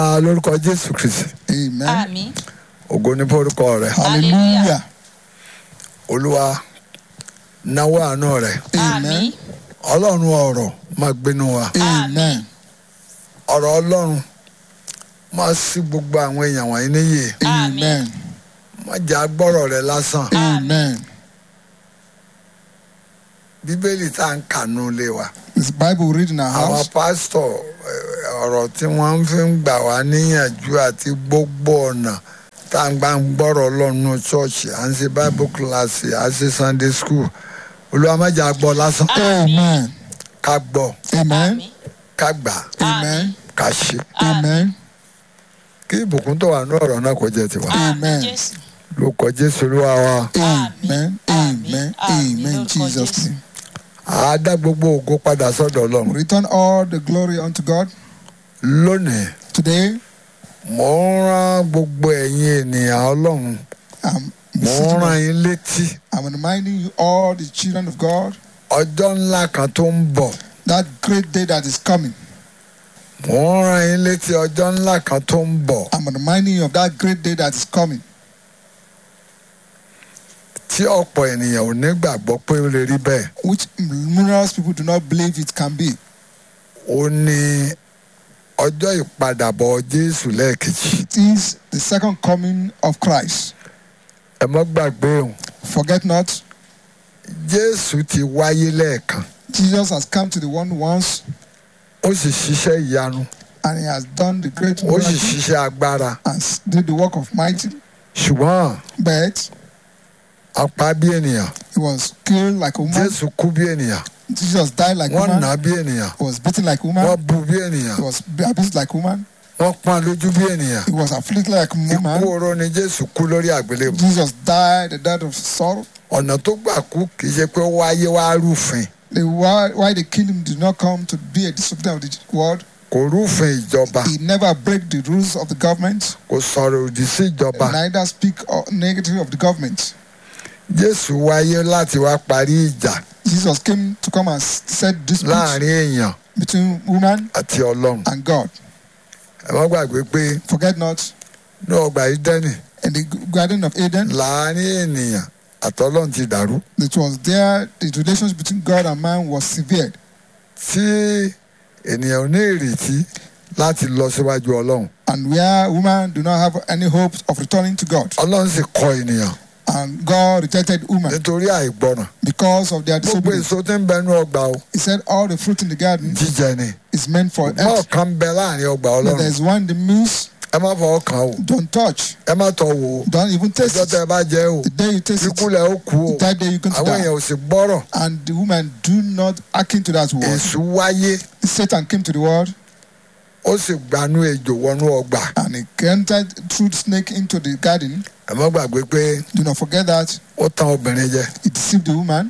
Ah, lórúkọ jésù kristi Amen. àmín ògo ní forúkọ rẹ Hallelujah. olúwa náwó àánú rẹ àmín ọlọ́run ọ̀rọ̀ máa gbénu wa Amen. ọ̀rọ̀ ọlọ́run máa sí gbogbo àwọn èèyàn wọ̀nyí níyè Amen. má jà gbọ́rọ̀ rẹ lásán Amen. bíbélì tá à ń kànú lé wa This Bible we read in our àwọn house. pásítọ̀ eh, ọ̀rọ̀ tí wọ́n fi ń gbà wá níyànjú àti gbogbo ọ̀nà tá à ń gbà ń gbọ́rọ̀ ọlọ́run ṣọ́ọ̀ṣì à ń ṣe bible class à ń ṣe sunday school olúwa má jà gbọ́ lásán Amen. ká gbọ́ Amen. àmín ká gbà Amen. ká ṣe Amen. kí ìbùkún tó wà ní ọ̀rọ̀ náà kó jẹ́ tiwa Amen. jésù lórúkọ jésù olúwa wa Amen. Amen. Amen. Jesus' name. àá dá gbogbo ògo padà sọ́dọ̀ We ọlọ́run return all the glory unto God. lónìí Today, mò ń rán gbogbo ẹ̀yin ènìyàn ọlọ́run I'm, mò ń rán yín létí I'm reminding you, all the children of God, ọjọ́ ńlá kan tó ń bọ̀ that great day that is coming. mò ń rán yín létí ọjọ́ ńlá kan tó ń bọ̀ I'm reminding you of that great day that is coming. tí ọ̀pọ̀ ènìyàn ò ní gbàgbọ́ pé ó lè rí bẹ́ẹ̀ which numerous people do not believe it can be. ó ní ọjọ́ ìpadàbọ̀ jésù lẹ́ẹ̀kejì It is the second coming of Christ. ẹ mọ́ gbàgbé òun Forget not, jésù ti wáyé lẹ́ẹ̀kan Jesus has come to the one once ó sì ṣiṣẹ́ ìyanu and he has done the great ó sì miracle ṣiṣẹ́ agbára and s- did the work of mighty, ṣùgbọ́n but apá bí ènìyàn he was killed like a woman. jésù kú bí ènìyàn Jesus died like a wọ́n nà woman. á bí ènìyàn He was beaten like a wọ́n woman. bu bí ènìyàn He was abused like a woman. wọ́n pọ́n lójú bí ènìyàn He was afflicted like a ikú woman. oró ni jésù kú lórí àgbélébùú Jesus died the death of sorrow. ọ̀nà tó gbà kú kì í ṣe pé ó wáyé wá rúfin The why, why they killed him did not come to be a disobedient of the word. kò rúfin ìjọba He never break the rules of the government. kò sọ̀rọ̀ òdì sí ìjọba neither speak or negative of the government. jésù wáyé láti wá parí ìjà Jesus came to come and s- set dispute láàrin èèyàn between woman àti ọlọ́run and God. ẹ má gbàgbé pé Forget not, ní ọgbà ìdẹ́nì in the Garden of Eden, láàrin ènìyàn àtọlọ́run ti dàrú it was there the relations between God and man was severed, tí ènìyàn ò ní ìrètí láti lọ síwájú ọlọ́run and where woman do not have any hope of returning to God, ọlọ́run sì kọ ènìyàn and God rejected woman nítorí àìgbọràn because of their gbogbo disobedience. èso tí ń bẹnu ọgbà o He said all the fruit in the garden jíjẹ ni is meant for mọ́ earth, ọ̀kan bẹ láàrin ọgbà but ọlọ́run there's one the means ẹ má fọwọ́ kàn o don't touch, ẹ má tọ́ wò ó don't even taste ọjọ́ tẹ it. ẹ bá jẹ́ o The day you taste ikú it, lẹ̀ ó kú o that day you're going to àwọn die. èèyàn ò sì gbọ́rọ̀ And the woman do not hearken to that word. èṣù wáyé Satan came to the world ó sì gbanú ejò wọnú ọgbà and he entered through the snake into the garden. ẹ má gbàgbé pé Do not forget that ó tan obìnrin jẹ he deceived the woman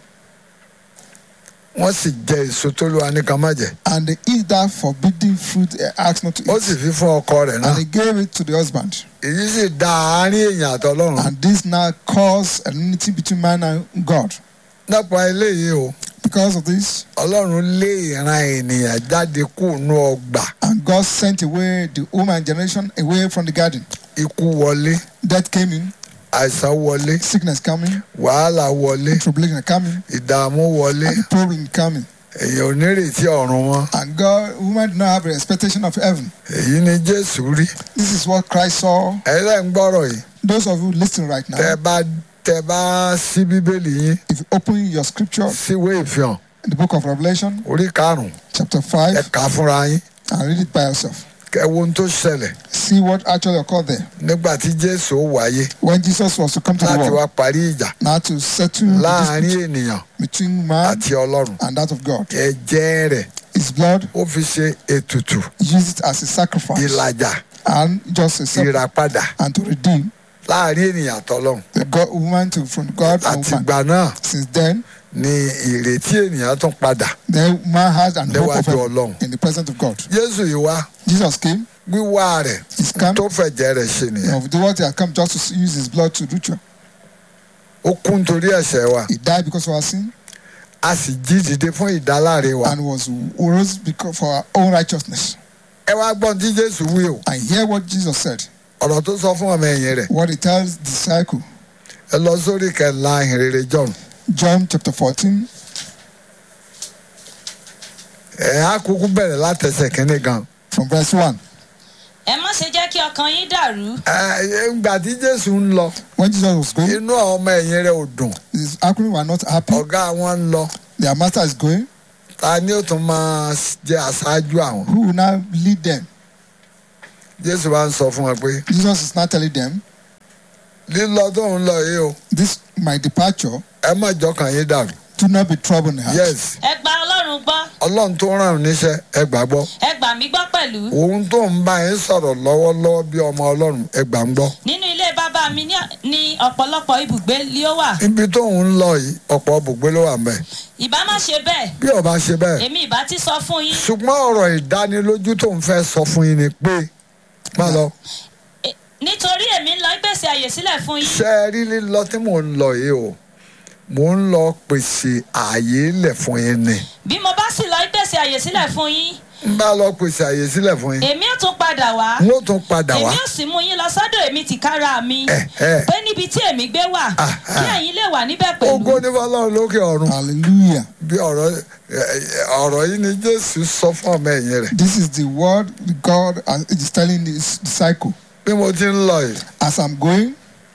wọ́n sì jẹ èso tó lù wá ní kan má jẹ and they eat that forbidden fruit he asked not to ó eat. sì fi fún ọkọ rẹ̀ náà And he gave it to the husband. èyí sì da àárín èèyàn àtọlọ́run And this now caused enmity between man and God. nípa eléyìí o Because of this, ọlọ́run lé ìran ènìyàn jáde kúrò ọgbà and God sent away the woman generation away from the garden. ikú wọlé Death came in, àìsàn wọlé sickness coming, wàhálà wọlé tribulation coming, ìdààmú wọlé and problem coming. èèyàn ò nírètí ọ̀run wọn And God, woman did not have an expectation of heaven. èyí ni jésù rí This is what Christ saw. ẹlẹ́ ń gbọ́rọ̀ yìí Those of you listening right now, tẹ bá tẹ bá sí bíbélì yín if you open your scripture síwé ìfihàn in the book of Revelation, orí karùn-ún chapter ẹ 5, kà á fúnra yín and read it by yourself. kẹ wo ohun tó ṣẹlẹ̀ See what actually occurred there. nígbà tí jésù ó wáyé When Jesus was to come to the láti wá world, parí ìjà now to settle the láàrin dispute ènìyàn between man àti ọlọ́run and that of God. ẹ̀jẹ̀ rẹ̀ His blood, ó fi ṣe ètùtù use it as a sacrifice ìlàjà and just a sacrifice ìràpadà and to redeem láàrin ènìyàn àtọlọ́run the God, woman to, from God and woman. àtìgbà náà Since then, ni ìrètí ènìyàn tún padà the man has an hope of níwájú heaven ọlọ́run in the presence of God. jésù yìí wá Jesus came, wíwá rẹ̀ He's come. tó fẹ̀jẹ̀ rẹ̀ ṣe nìyẹn of the word he had come just to use his blood to ritual. ó kú nítorí ẹ̀ṣẹ̀ wa He died because of our sin a sì jí dìde fún ìdáláre wa and was rose because for our own righteousness. ẹ wá gbọ́n tí jésù wí o and hear what Jesus said. ọ̀rọ̀ tó sọ fún ọmọ ẹ̀yìn rẹ̀ What he tells the disciple. ẹ lọ sórí kẹla ìhìnrere john John chapter 14, ẹ á kúkú bẹ̀rẹ̀ látẹsẹ̀ kínní gan. from verse 1. ẹ má ṣe jẹ́ kí ọkàn yín dàrú ẹ ìgbà tí jésù ń lọ When Jesus was going, inú àwọn ọmọ ẹ̀yìn rẹ̀ ò dùn his acronym were not happy. ọ̀gá wọn ń lọ Their master is going. ta ni ó tún máa jẹ́ aṣáájú àwọn. Who will now lead them? jésù wa ń sọ fún wọn pé Jesus is now telling them, lílọ tó ń lọ yìí o This my departure, ẹ má jọkàn yín dàrú. do not be troubled in heart. yes ẹ gba ọlọ́run gbọ́ ọlọ́run tó ràn án níṣẹ́ ẹ gbàgbọ́ ẹ gbà mí gbọ́ pẹ̀lú òun tó ń bá yín sọ̀rọ̀ lọ́wọ́lọ́wọ́ bí ọmọ ọlọ́run ẹ gbà ń gbọ́. nínú ilé bàbá mi ní- ní ọ̀pọ̀lọpọ̀ ibùgbé ni ó wà ibi tó ń lọ yìí ọ̀pọ̀ bùgbé ló wà mẹ́ ìbá má ṣe bẹ́ẹ̀ bí ọba ṣe bẹ́ẹ̀ èmi ìbá ti sọ fún yín ṣùgbọ́n ọ̀rọ̀ ìdánilójú tó ń fẹ́ sọ fún yín ni pé má lọ E- nítorí èmi ń lọ gbèsè àyè sílẹ̀ fún yín ṣe é rí lílọ tí mò ń lọ yìí o mò ń lọ pèsè ààyè lẹ̀ fún yín ni bí mo bá sì lọ gbèsè àyè sílẹ̀ fún yín n bá lọ pèsè ààyè sílẹ̀ fún yín èmi ò tún padà wá n ó tún padà wá èmi ò sì mú yín lọ sọ́dọ̀ èmi tìkára mi ẹ ẹ pé níbi tí èmi gbé wà Ah, kí ah. ẹ̀yin lè wà níbẹ̀ ògo pẹ̀lú ní fọlọ́run lókè ọ̀run Hallelujah. bí ọ̀rọ̀ ẹ, ẹ, ọ̀rọ̀ yìí ni jésù sọ fún ọmọ ẹ̀yìn rẹ̀ This is the word God is telling his disciple. bí mo ti ń lọ yìí As I'm going,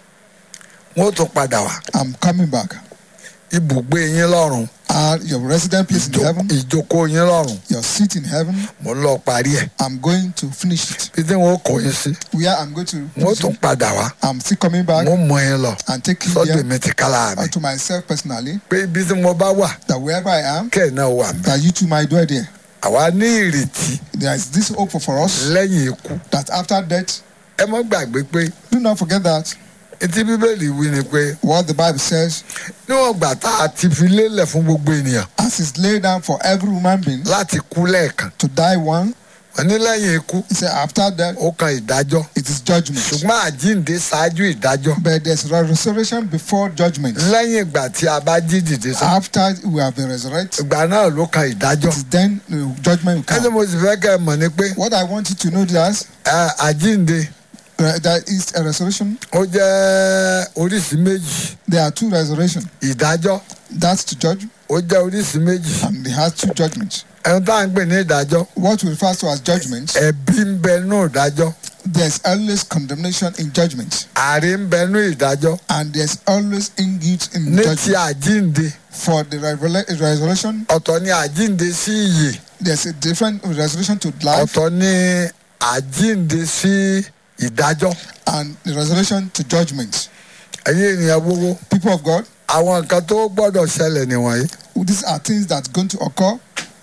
n ó tún padà wá I'm coming back. ibùgbé yín lọ́run And your resident place in ìjó- heaven, ìjókòó yín lọ́run your seat in heaven, mo ń lọ parí ẹ̀ I'm going to finish it. bí tí wọn kò yín sí Where I'm going to n ó finish tún it, padà wá I'm still coming back n ó mọ yín lọ and taking sọ́dọ̀ care mi ti kálá mi unto myself personally pé ibi tí mo bá wà that wherever I am, kẹ́ ẹ̀ náà wà mí. that you too might dwell there. àwa ní ìrètí There is this hope for us lẹ́yìn ikú that after death, ẹ mọ́ gbàgbé pé do not forget that etí bíbélì wí ni pé what the Bible says, níwọ̀n gbà tá a ti fi lélẹ̀ fún gbogbo ènìyàn as is laid down for every human being láti kú lẹ́ẹ̀kan to die one, wọ́n ní lẹ́yìn ikú he said after death, ó kan ìdájọ́ it is judgment. ṣùgbọ́n àjíǹde ṣáájú ìdájọ́ But there's resurrection before judgment. lẹ́yìn ìgbà tí a bá jí dìde sá After we have been resurrected, ìgbà náà ló kan ìdájọ́ it is then the judgment will ẹni come. mo sì fẹ́ kẹ́ ẹ mọ̀ ni pé What I want you to know is ẹ, àjíǹde uh, there is a resurrection. ó jẹ́ oríṣi méjì There are two resurrections. ìdájọ́ That's to judge, ó jẹ́ oríṣi méjì and it has two judgments. ẹni tá à ń pè ní ìdájọ́ What we refer to as judgment, ẹ̀bi ń bẹ nú ìdájọ́ there's always condemnation in judgment, àrí ń bẹ nú ìdájọ́ and there's always in guilt in ní ti judgment. àjíǹde For the revela- resurrection, ọ̀tọ̀ ni àjíǹde sí ìyè there's a different resurrection to life ọ̀tọ̀ ni àjíǹde sí ìdájọ́ and the resurrection to judgment. ẹ̀yin ènìyàn gbogbo People of God, àwọn nǹkan tó gbọ́dọ̀ ṣẹlẹ̀ nìwọ̀nyí these are things that's going to occur.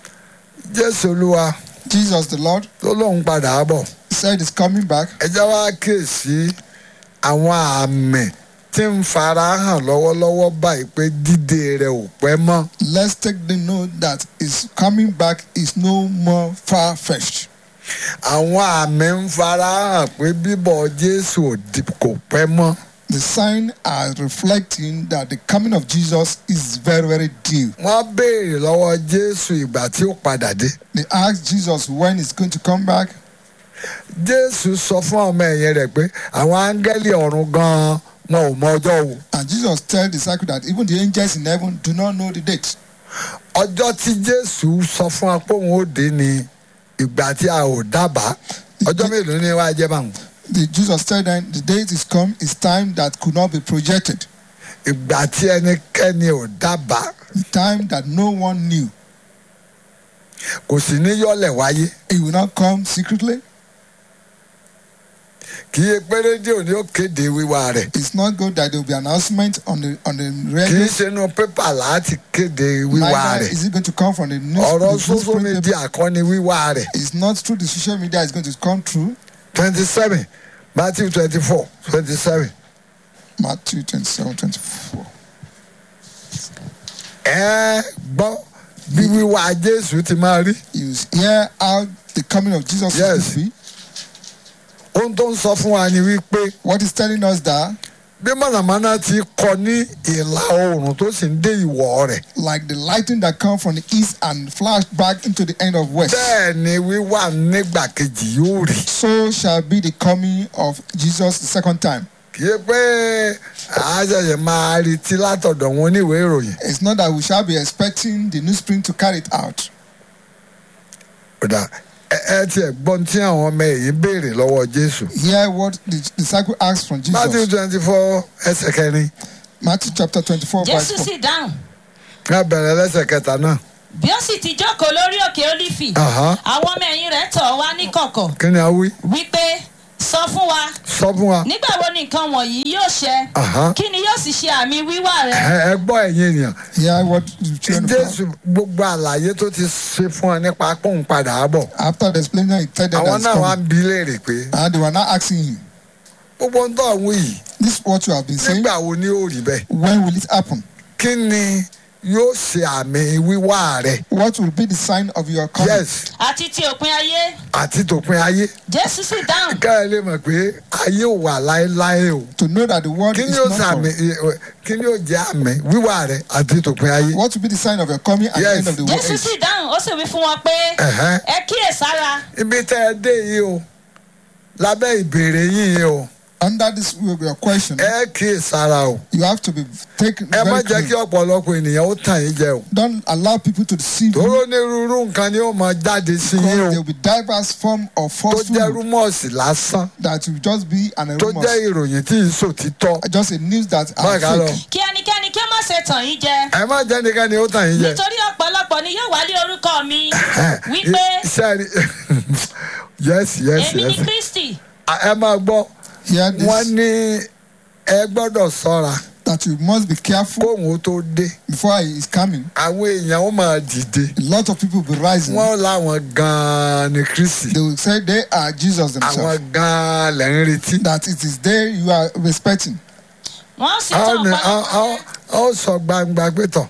jésù olúwa Jesus the Lord tó lóun padà á bọ̀ said he's coming back. ẹ jẹ́ wá kíyèsí àwọn àmì tí ń fara hàn lọ́wọ́lọ́wọ́ báyìí pé dídé rẹ̀ ò pẹ́ mọ́ Let's take the note that his coming back is no more far fetched. àwọn àmì ń fara hàn pé bíbọ̀ jésù ò di- kò pẹ́ mọ́ The sign are reflecting that the coming of Jesus is very, very dear. wọ́n béèrè lọ́wọ́ jésù ìgbà tí ó padà dé They asked Jesus when he's going to come back. jésù sọ fún ọmọ ẹ̀yìn rẹ̀ pé àwọn áńgẹ́lì ọ̀run gan-an wọn ò mọ ọjọ́ wo And Jesus told the disciples that even the angels in heaven do not know the date. ọjọ́ tí jésù sọ fún wa pé òun ó dé ni ìgbà tí a ò dábàá ọjọ́ mélòó ni wàá jẹ́ báwọn The Jesus said then the date is come is time that could not be projected. ìgbà tí ẹnikẹ́ni ò dábàá The time that no one knew. kò sì ní yọ́lẹ̀ wáyé It will not come secretly. kì í pé rédíò ni ó kéde wíwá rẹ̀ It's not good that there will be announcement on the on the kì í radio. ṣe inú pépà láti kéde wíwá Neither rẹ̀ is it going to come from the news. ọ̀rọ̀ the social newspaper. media kọ́ ni wíwá rẹ̀ It's not through the social media it's going to come through. twenty seven matthew twenty four twenty seven Matthew 27, 24. ẹ gbọ́ bí wíwá jésù ti máa rí You hear how the coming of Jesus Yes. is going to be. ohun tó ń sọ fún wa ni wípé What is telling us that bí mọ̀nàmọ́ná ti kọ ní ìlà oòrùn tó sì ń dé ìwọ̀ rẹ̀ like the lightning that come from the east and flash back into the end of west. bẹ́ẹ̀ ni wíwà nígbà kejì yóò rí So shall be the coming of Jesus the second time. kì í pé àṣẹ̀ṣẹ̀ máa retí látọ̀dọ̀ wọn oníwèé ìròyìn It's not that we shall be expecting the new spring to carry it out. kódà ẹ ẹ tiẹ̀ gbọ́n tí àwọn ọmọ èyí béèrè lọ́wọ́ jésù Hear what the disciple asked from matthew Jesus. twenty four ẹsẹ̀ kẹrin Matthew chapter 24, verse jésù 4. sì dáhùn ká bẹ̀rẹ̀ lẹ́sẹ̀ kẹta náà bí ó sì ti jókòó lórí òkè ólífì Aha. àwọn ọmọ ẹ̀yìn rẹ̀ tọ̀ wá ní kọ̀kọ̀ kí ni a wí wípé sọ fún wa sọ fún wa nígbà wo ni nǹkan wọ̀nyí yóò ṣẹ Aha. kí ni yóò sì ṣe àmì wíwá rẹ ẹ ẹ gbọ́ ẹ̀yin ènìyàn Hear what the children of God- jésù gbogbo àlàyé tó ti ṣe fún ọ nípa pòun padà á bọ̀ After the explanation, he told them àwọn that náà wá coming. ń bi léèrè pé And they were now asking him, gbogbo ń tọ́ àwọn yìí This is what you have been saying. nígbà wo ni ó rí bẹ́ẹ̀ When will it happen? kí ni yóò ṣe àmì wíwá rẹ What will be the sign of your coming? yes àti ti òpin ayé àti tòpin ayé jésù sì dáhùn ká ẹ lè mọ̀ pé ayé ò wà láéláé o To know that the world kí is ni yóò not sàmì for. kí ni yóò jẹ́ àmì wíwá rẹ àti tòpin ayé What will be the sign of your coming and Yes. the end of the world? jésù sì dáhùn ó sì wí fún wọn pé Ẹ̀hẹ́n. ẹ kíyèsára ibi tẹ́ ẹ dé yìí o lábẹ́ ìbéèrè yìí o Under this your question, ẹ kíyè sára o you have to be taken ẹ má very jẹ́ kí clean. ọ̀pọ̀lọpọ̀ ènìyàn ó tàn yín jẹ o Don't allow people to deceive you. tóró onírúurú nǹkan ni ó máa jáde sí yín Because o there will be diverse form of tó falsehood jẹ́ rúmọ̀sì lásán that will just be an tó jẹ́ rumor, ìròyìn tí ì sòtítọ́ just a news that are Báyìí ká lọ. fake. kí ẹnikẹ́ni kí ó má ṣe tàn yín jẹ ẹ má jẹ́ nìkan ni ó tàn yín jẹ. nítorí ọ̀pọ̀lọpọ̀ ni yóò wálé orúkọ mi wípé sẹ́ẹ̀rì yes yes èmi ni yes kristi ẹ máa gbọ́ Hear wọ́n this ní ẹ gbọ́dọ̀ sọ́ra that you must be careful kóhun ó tó dé before he is coming. àwọn èèyàn ó máa dìde A lot of people will be rising. wọ́n láwọn gan-an ni kristi They will say they are Jesus àwọn themselves. gan-an lẹ́ ń retí. That it is there you are respecting. wọ́n sì a tàn ó ní- a- a- ọ̀pọ̀lọpọ̀ a ó sọ gbangba pé tọ̀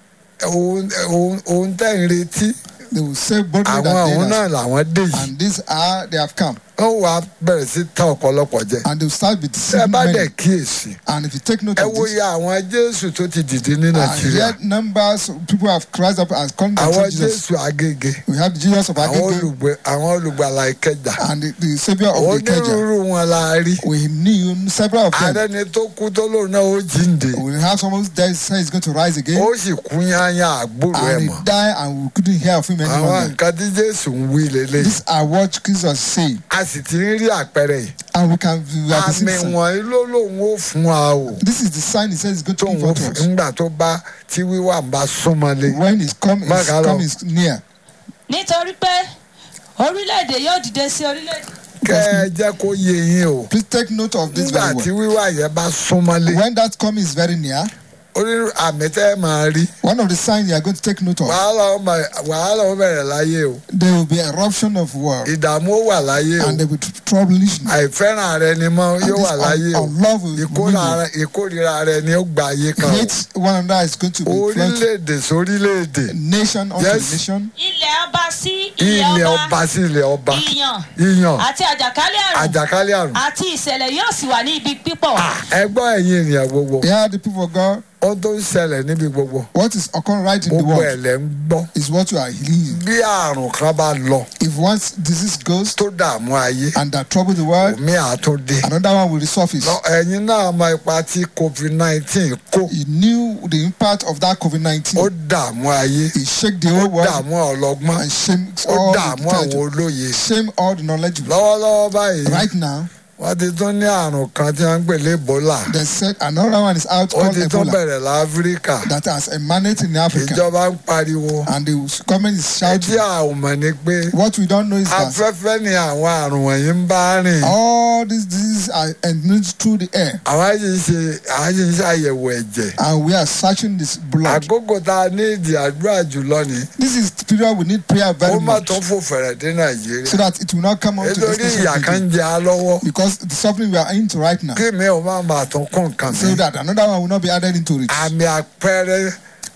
òun òun- òun tẹ̀ ń retí They will say boldly àwọn that òun they náà are, làwọn dé yìí and these are they have come. ó wàá bẹ̀rẹ̀ sí tán ọ̀pọ̀lọpọ̀ jẹ. And they will start be tẹ́ ẹ deceiving bá dẹ̀ many. kíyèsí And if you take note ẹ of wo this, iye àwọn jésù tó ti dìde ní and nàìjíríà yet numbers of people have cried up and calling àwọn themselves Jesus. jésù agége We have the Jesus of àwọn Agege olùgbé àwọn olùgbàlà ìkẹjà and the, the Savior of the Ikeja. onírúurú wọn la rí We knew several of them. àrẹni tó kú tó lóun náà ó jíǹde We have someone that says he's going to rise again. ó sì kú yányá àgbòrò ẹ and mọ he died and we couldn't hear of him àwọn anymore. nǹkan tí jésù ń wí lélẹ̀ These are what Jesus say, a sì ti ń rí àpẹẹrẹ yìí and we can we have àmì seen sign. wọ̀nyí ló lóun ó fún wa o This is the sign he says he's going to tóun give ó unto fún us nígbà tó bá tí wíwà ń bá súnmọ́lé when his come his Bákan náà. come is near. nítorí pé orílẹ̀-èdè yóò dìde sí orílẹ̀-èdè kẹ́ ẹ jẹ́ kó yé yín o Please take note of this nígbà very tí well. wíwà yẹn bá súnmọ́lé When that come is very near, onírú àmì tẹ́ ẹ máa rí one of the signs you are going to take note of, wàhálà ó máa- wàhálà ó bẹ̀rẹ̀ láyé o there will be eruption of war, ìdààmú ó wà láyé o and there will be troublation. àìfẹ́ràn rẹ ni mọ́ And yóò this wà láyé o un- unlove will ìkórà- ìkórìíra rẹ ni ó gba ayé kan o Hate one another is going to be felt orílẹ̀-èdè sórílẹ̀-èdè nation unto Yes. nation. ilẹ̀ ọba sí ilẹ̀ ilẹ̀ ọba ọba sí ilẹ̀ ọba ìyàn ìyàn àti àjàkálẹ̀ àrùn àjàkálẹ̀ àrùn àti ìṣẹ̀lẹ̀ yóò sì wà ní ibi pípọ̀ ẹgbọ́n ẹ̀yin ènìyàn gbogbo Yeah, the people of God, ohun tó ń ṣẹlẹ̀ níbi gbogbo what is occurring right in the gbogbo ẹ̀ world lẹ̀ ń gbọ́ is what you are healing. bí àrùn kan bá lọ If once disease goes tó dààmú ayé and that trouble the world, omi àtúndé another one will resurface. lọ ẹ̀yin náà mọ ipa tí covid nineteen kó He knew the impact of that COVID ó 19. dààmú ayé He shake the ó whole world dààmú ọlọ́gbọ́n and shame ó all the dààmú àwọn intelligent, olóye shame all the knowledgeable. lọ́wọ́lọ́wọ́ báyìí Right now, wọ́n ti tún ní àrùn kan tí wọ́n ń pè ní ebola they said another one is out ó called ti tún Ebola bẹ̀rẹ̀ láfíríkà that has emanated in Africa. ìjọba ń pariwo And the government is ẹtí shouting. àwọn mọ̀ ni pé What we don't know is that afẹ́fẹ́ ni àwọn àrùn wọ̀nyí ń bá rìn all these diseases are emitted through the air. àwọn sì ń ṣe àwọn sì ń ṣàyẹ̀wò ẹ̀jẹ̀ And we are searching this blood. àkókò tá a ní ìdí àdúrà jùlọ ni This is the period we need prayer ó very má much tó fò fẹ̀rẹ̀ dé nàìjíríà so that it will not come on to nítorí this ìyà kan nation ń jẹ á lọ́wọ́ because the suffering we are into right now kí mi ò má máa tún kún nǹkan so mi that another one will not be added into it. àmì àpẹẹrẹ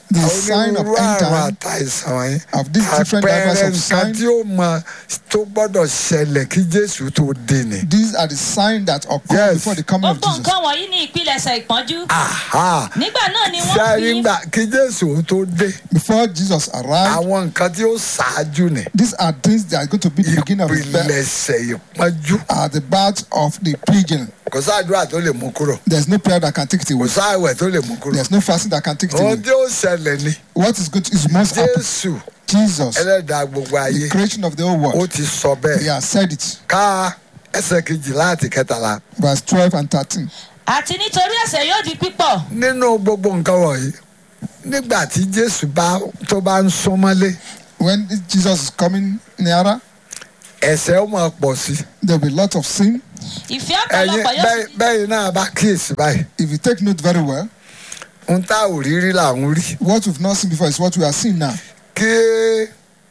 The sign of onírúurú end àrùn time àtàìsàn wọ̀nyí of these different levels àpẹẹrẹ of nǹkan sign. tí ó mọ tó gbọ́dọ̀ ṣẹlẹ̀ kí jésù tó dé ni. These are the signs that occur Yes. before the coming of gbogbo Jesus. nǹkan wọ̀nyí ní ìpilẹ̀ṣẹ̀ ìpọ́njú Aha. nígbà náà ni wọ́n sẹ́rí fi ńgbà kí jésù tó dé Before Jesus arrived, àwọn nǹkan tí ó ṣáájú ni these are things that are going to be the beginning of his birth, ìpilẹ̀ṣẹ̀ ìpọ́njú are the birth of the pilgrim. kò sáàdúrà tó lè mú kúrò There's no prayer that can take it kò away. sáàwẹ̀ tó lè mú kúrò There's no fasting that can take it ohun away. tí ó ṣẹlẹ̀ ni What is going to is must happen. jésù Jesus, ẹlẹ́dàá gbogbo ayé the creation of the whole ó world, ti sọ he bẹ́ẹ̀ has said it. ká ẹsẹ̀ kejìlá àti kẹtàlá Verse 12 and 13. àti nítorí ẹ̀ṣẹ̀ yóò di pípọ̀ nínú gbogbo nǹkan wọ̀nyí nígbà tí jésù bá tó bá ń súnmọ́lé When Jesus is coming nearer, ẹ̀ṣẹ̀ ó máa pọ̀ sí i. there will be a lot of sin. ìfẹ́ ẹ̀yin ọ̀pọ̀lọpọ̀ yóò bẹ́ẹ̀- sì bẹ́ẹ̀ náà bá kíyèsí báyìí If you take note very well, ń tá ò rí rí làwọn rí what we've not seen before is what we are seeing now. kí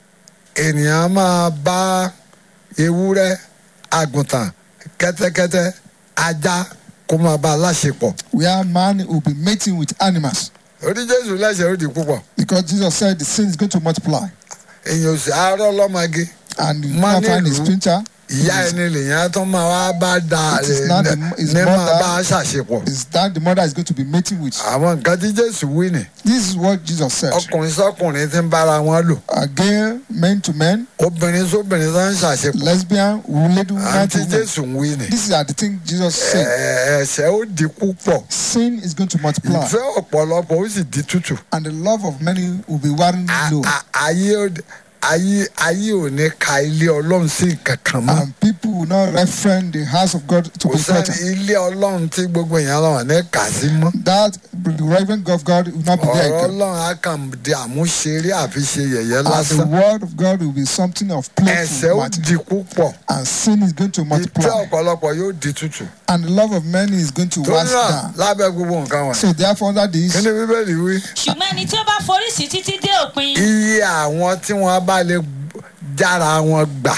ènìyàn máa bá ewúrẹ́ àgùntàn kẹ́tẹ́kẹ́tẹ́ ajá kó máa bá a láṣepọ̀ Where man will be mating with animals. orí jésù lẹ́sẹ̀ ó di púpọ̀ Because Jesus said the sin is going to multiply. èèyàn ò sì àárọ̀ lọ́mọge And you Man can't find a nílùú. splinter. ìyá ẹni lèèyàn tó máa wá bá da It is not the- his ní máa mother. bá a ṣàṣepọ̀ Is that the mother is going to be mating with? àwọn nǹkan tí jésù wí ni This is what Jesus said. ọkùnrin sọkùnrin ti ń bára wọn lò A gay men to men, obìnrin sóbìnrin tó ń ṣàṣepọ̀ lesbian, lady woman àti to woman. jésù ń wí ni These are the things Jesus said. Ẹ- ẹ̀ṣẹ̀ ó di púpọ̀ Sin is going to multiply, ìfẹ́ ọ̀pọ̀lọpọ̀ ó sì di tútù and the love of many will be wearing A- low. a- ayé ó- ayé ayé ò ní ka ilé ọlọ́run sí kankan mọ́ And people will not reference the house of God to kò be sẹ́ni better. ilé ọlọ́run tí gbogbo èèyàn lọ́wọ́ ní kà sí mọ́ That the reverend of God will not be ọ̀rọ̀ there. again. ọlọ́run á kàn di àmúṣeré àfi ṣe yẹ̀yẹ́ And the lásán word of God will be something of ẹ̀ṣẹ̀ playful ó matter. di púpọ̀ And sin is going to ìfẹ́ multiply. ọ̀pọ̀lọpọ̀ yóò di tútù And the love of many is going to torí wax náà down. lábẹ́ gbogbo nǹkan wọn So therefore, that kí is ni bíbélì wí ṣùgbọ́n ẹni tí ó bá forí sí títí dé òpin iye àwọn tí wọ́n bá lè jára wọn gbà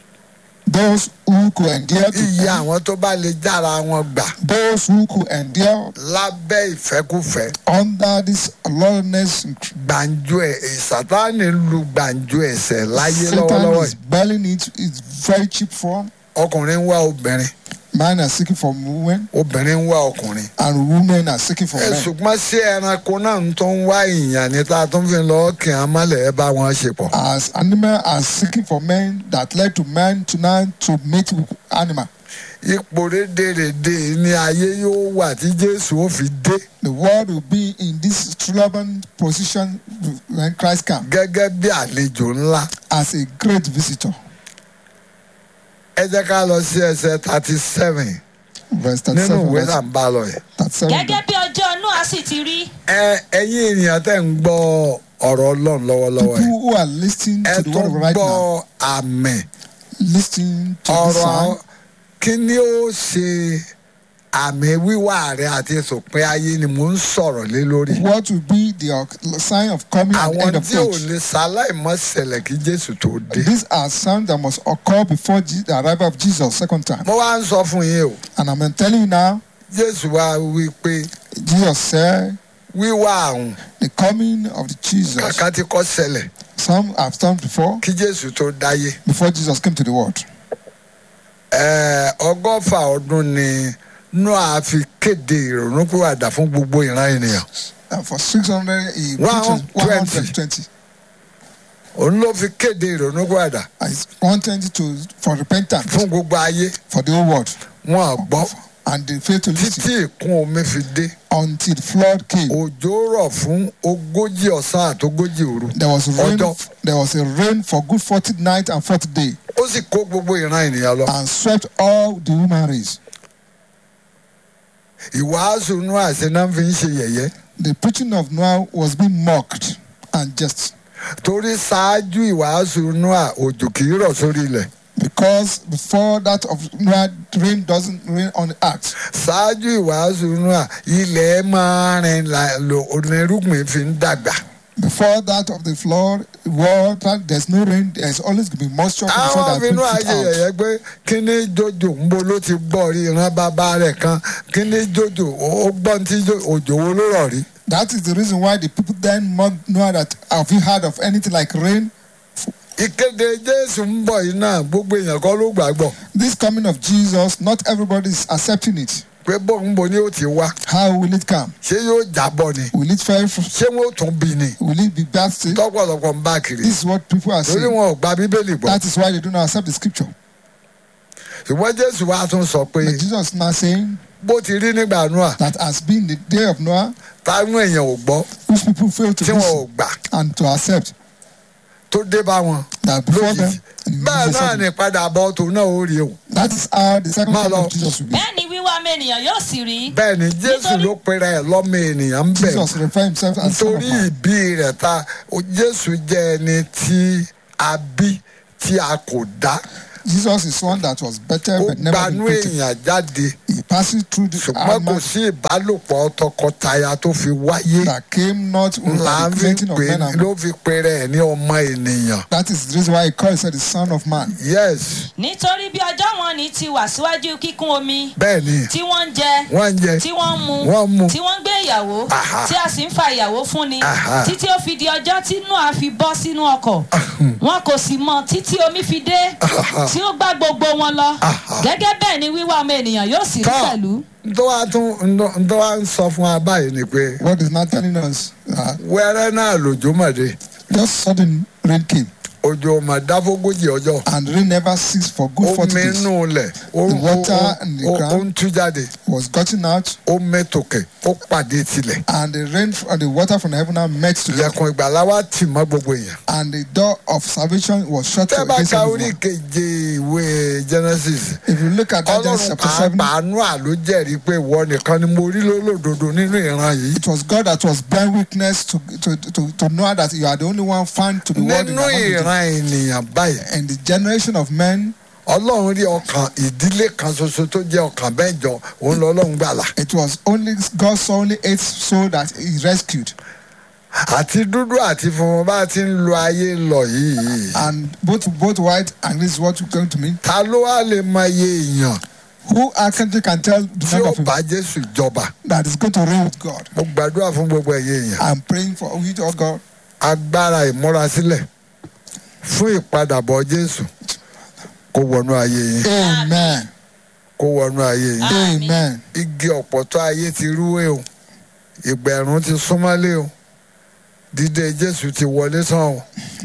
those who could endure to iye end, àwọn tó bá lè jára wọn gbà those who could endure lábẹ́ ìfẹ́kúfẹ́ under this lawlessness. gbàǹjo ẹ̀ sátánì lu gbàǹjo ẹ̀ṣẹ̀ láyé Satan lọ́wọ́lọ́wọ́ is belling it. It's very cheap form. ọkùnrin ń wá obìnrin Men are seeking for women, obìnrin ń wá ọkùnrin. and women are seeking for ẹ men. ṣùgbọ́n sí ẹranko náà ń tó ń wá ìyàn ní tá a tún fi lọ kí n mọ́lẹ̀ ẹ bá wọn ṣe pọ̀. As animals are seeking for men that led to men to now to mate with animal. ipò rédèrèdè ní ayé yóò wà tí jésù ó fi dé The world will be in this stubborn position when Christ comes gẹ́gẹ́ bí àlejò ńlá. as a great visitor. ẹ jẹ́ ká lọ sí ẹsẹ̀ thirty seven Verse nínú 37. ìwé verse náà ń bá lọ yẹn. 37. gẹ́gẹ́ bí ọjọ́ Nóà sì ti rí ẹ ẹ̀yin ènìyàn tẹ́ ń gbọ́ ọ̀rọ̀ ọlọ́run lọ́wọ́lọ́wọ́ People yìí who are listening ẹ to the tún word of right gbọ́ now, àmì listening to this ọ̀rọ̀ sign, àwọn- kí ni ó ṣe àmì wíwá rẹ àti ìsòpin ayé ni mò ń sọ̀rọ̀ lé lórí. what will be the uh, sign of coming and àwọn end of tí ò age? lè ṣaláìmọ́ ṣẹlẹ̀ kí jésù tó dé. These are signs that must occur before Je- the arrival of Jesus second time. mo wá ń sọ fún yín o And I'm telling you now, jésù wá wí pé Jesus said, wíwá àwọn the coming of the Jesus. kàkà tí kò ṣẹlẹ̀ Some have done before, kí jésù tó dáyé. before Jesus came to the world. Ẹ̀ẹ́, ọgọ́fà ọdún ni noah fi kéde ìrònúpìwàdà fún gbogbo ìran ènìyàn. And for 600, he One preaches twenty. 120. òun ló fi kéde ìrònúpìwàdà And it's 120 to, for repentance fún gbogbo ayé for the whole world. wọn ò gbọ́ And they failed to listen títí ìkún omi fi dé. until the flood came. òjò rọ̀ fún ogójì ọ̀sán àtógójì òru. There was rain. Ọjọ́. There was a rain for good 40 night and 40 day, ó sì kó gbogbo ìran ènìyàn lọ. and swept all the human race. ìwàásù noah ṣe náà fi ń ṣe yẹ̀yẹ́. The preaching of Noah was being mocked and just torí ṣáájú ìwàásù noah òjò kì í rọ̀ sórí ilẹ̀. because before that of Noah, rain doesn't rain on the earth. ṣáájú ìwàásù noah ilẹ̀ máa rin là- lò onírúgbìn fi ń dàgbà. Before that of the flood, water, there's no rain, there's always going to be moisture from the sun àwọn that fi noah brings it ṣe out. yẹ̀yẹ́ pé kíní jòjò ń bo ló ti gbọ́ rí ìran bàbá rẹ̀ kan kíní jòjò ó gbọ́n tí jò- òjò wo ló rọ̀ rí. That is the reason why the people then must know that have you heard of anything like rain? ìkéde jésù ń bọ̀ yìí náà gbogbo èèyàn kọ́ ló gbàgbọ́ This coming of Jesus, not everybody is accepting it. pé bóun bo ni ó ti wá How will it come? ṣé yóò jábọ̀ ni Will it fail? From, ṣé wọn ò tún bí ni will it be blasted? tọ́pọ̀lọpọ̀ ń bá kiri This is what people are torí saying. wọn ò gba bíbélì gbọ́ That is why they do not accept the scripture. ṣùgbọ́n jésù wa tún sọ pé But Jesus is now saying bó ti rí nígbà Nóà that has been the day of Noah, táwọn èèyàn ò gbọ́ which people fail to tí wọn ò listen gbà and to accept, tó dé bá wọn that before them, lójijì and bẹ́ẹ̀ Jesus náà said, ni padà bọ́ tòun náà ó rí o that is how the second Máa coming lọ. of Jesus will be. bẹ́ẹ̀ ni wíwá ọmọ ènìyàn yóò sì rí. bẹ́ẹ̀ ni jésù Nítorí- ló pera ẹ̀ lọ́mọ ènìyàn ń bẹ̀ Jesus refer himself as son of nítorí man. ìbí rẹ̀ ta o- jésù jẹ́ ẹni tí a bí tí a kò dá Jesus is one that was better ó but never been gbanú created. èèyàn jáde He passes through the ṣùgbọ́n kò armor sí ìbálòpọ̀ tọkọtaya tó fi wáyé that came not with là the ń fi creating of pè men and ló fi pera ẹ̀ ní ọmọ ènìyàn That is the reason why he called himself the son of man. yes nítorí bí ọjọ́ wọn ní ti wà síwájú kíkún omi bẹ́ẹ̀ ni tí wọ́n ń jẹ wọ́n ń jẹ tí wọ́n ń mu Wọ́n ń mu. tí wọ́n ń gbé ìyàwó Aha. tí a sì ń fa ìyàwó fún ni Aha. títí ó fi di ọjọ́ tí noah fi bọ́ sínú ọkọ̀ wọn kò sì mọ títí omi fi dé tí ó gbá gbogbo wọn lọ Aha. gẹ́gẹ́ bẹ́ẹ̀ ni wíwá ọmọ ènìyàn yóò sì rí Tọ́. pẹ̀lú. ntọ́ wa tún ntọ́ wa ń sọ fún wa báyìí ni pé What is not telling us? Uh, wẹ́rẹ́ náà lòjó mọ̀dé just sudden rain came, òjò mà dáfógójì ọjọ́ and rain never ceased for good forty omi days. inú lẹ̀ ó The ó- water ó- and the ó- ground. ó ń tú jáde Was gotten out, ó mẹ́tòkè ó pàdé tilẹ̀ and the rain and the water from heaven now met together, ilẹ̀kùn ìgbàlá wa tì mọ́ gbogbo èèyàn. and the door of salvation was shut tẹ́ bá against ka orí everyone. keje ìwé genesis If you look at that Genesis ọlọ́run chapter seven, pàápàá àánú àló jẹ́rìí pé ìwọ nìkan ni mo rí lólódodo nínú ìran yìí. it was God that was bearing witness to to to, to know that you are the only one found to be worthy. nínú ìran ènìyàn báyìí And the generation of men, ọlọ́run rí ọkàn ìdílé kan ṣoṣo tó jẹ́ ọkàn mẹ́jọ òun lọ́lọ́run gbàlà. it was only God saw only eight souls that He rescued, àti dúdú àti funfun bá ti ń lo ayé lọ yìí. and both both white and this is what we're going to mean. ta ló wá lè mọ iye èèyàn Who actually can tell the tí number ó of people bá jésù jọba. that is going to reign with God? mo gbàdúrà fún gbogbo ẹ̀yẹ èèyàn. I'm praying for you, oh God, agbára ìmúrasílẹ̀ fún ìpadàbọ̀ jésù kó wọnú ayé yín Amen, kó wọnú ayé yín. Amen. igi ọ̀pọ̀tọ́ ayé ti rúwé o ìgbẹ̀rún ti súnmọ́lé o dídé jésù ti wọlé tán o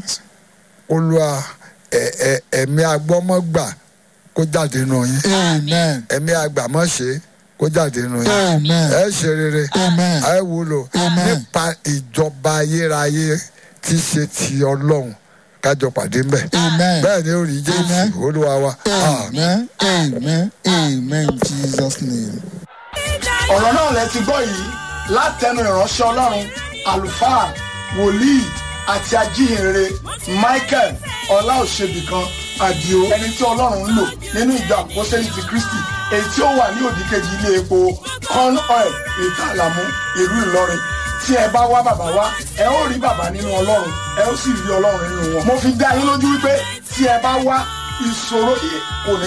olúwa ẹ- ẹ- ẹ̀mí agbọ́mọ́gbà kó jáde nù yín Amen, ẹ̀mí agbàmọ́ṣe kó jáde nù yín Amen, ẹ ṣe rere Amen. ẹ wúlò Amen. nípa ìjọba ayérayé tí ṣe ti ọlọ́run kájọ pàdé ń bẹ̀ Amen. bẹ́ẹ̀ ni ó rí jésù Amen. olúwa wa. Àmín. Amen, Amen, Amen, in Jesus' name. ọ̀rọ̀ náà lẹ ti gbọ́ yìí látẹnu ìránṣẹ́ ọlọ́run àlùfáà wòlíì àti ajíhìnrere michael ọláòṣèbìkan àdìo ẹni tí ọlọ́run ń lò nínú ìjọ àpọ́sẹ́lì ti kristi èyí tí ó wà ní òdìkejì ilé epo corn oil ìtàlámú ìlú ìlọrin tí ẹ bá wá bàbá wá ẹ ó rí bàbá nínú ọlọ́run ẹ ó sì rí ọlọ́run nínú wọn mo fi dá yín lójú wípé tí ẹ bá wá ìṣòro yìí kò ní.